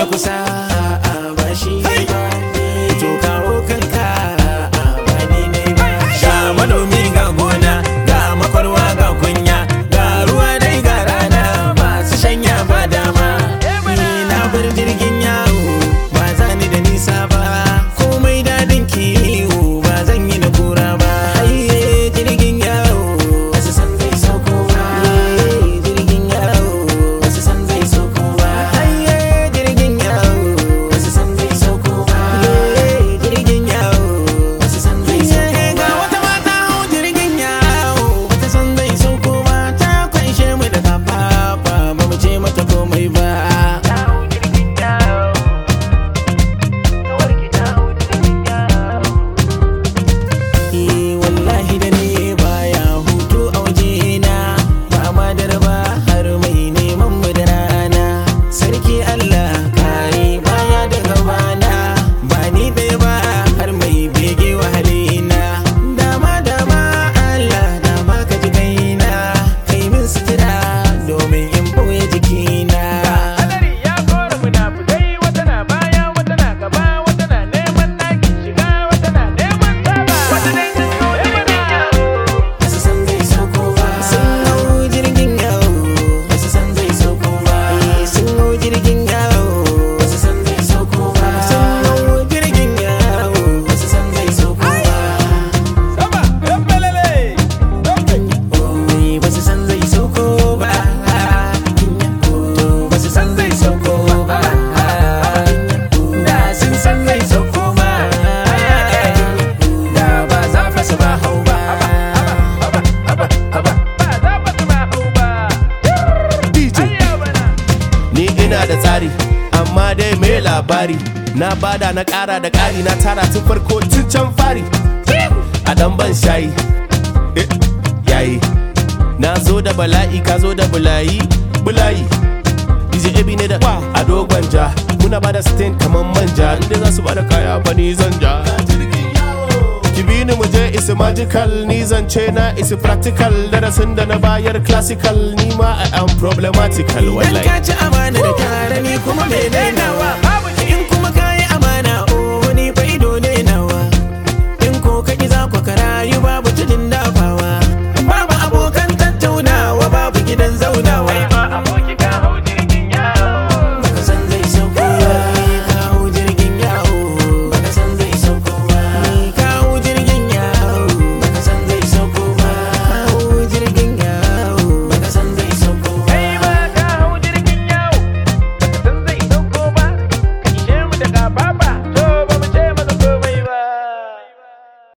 na kusa ba shi ba to kawo kanka ba ni ne ba ga manomi ga gona ga makwarwa ga kunya ga ruwa dai ga rana masu shanya ba dama ni na bar jirgin yawo ba za ni da nisa ba komai dadin kiwo ba zan yi na kura ba haye jirgin yawo wasu san zai sauko ba jirgin yawo wasu san zai sauko ba haye jirgin yawo wasu san zai sauko ba jirgin yawo wasu san zai sauko ba ga wata mata hau jirgin yawo wata san zai sauko ba ta kwanshe mu da kafafa ba mu ce mata komai ba Eh, wallahi da ne baya hutu a wajena ba ma darba har mai neman mu da rana sarki Allah kare baya da gabana ba ni ɗaya ba har mai bege wahalina dama dama Allah dama ka ji kaina kai min sutura domin in boye jikina Hadari ya kora munafukai wata na baya wata na gaba wata na neman ɗakin shiga wata na neman saba wata dai sun zo mana Wasu san zai sauko ba Sun hau jirgin yawo Wasu san zai sauko ba Sun hau jirgin yawo Wasu san zai sauko ba Sun hau jirgin yawo Wasu san zai sauko ba sama ɗan balale Oi, Wasu san zai sauko ba Wasu san zai sauko ba Da sun san zai sauko ba Da ba za fa su ba hau ba ba za ba su ma hau ba DJ ayya bana ni ina da tsari amma dai mai labari na bada na ƙara da ƙari na tara tun farko tun can fari a dan ban shayi eh, yayi na zo da bala'i ka zo da bulayi bulayi DJ Ebi ne da a dogon ja muna bada stain kaman manja inda za su bada kaya fa ni zan ja ki bi ni mu je isi magical ni zance na isi practical darasin da na bayar classical ni ma I am problematical Dan wallahi ka ci amana da tare ni kuma mai dainawa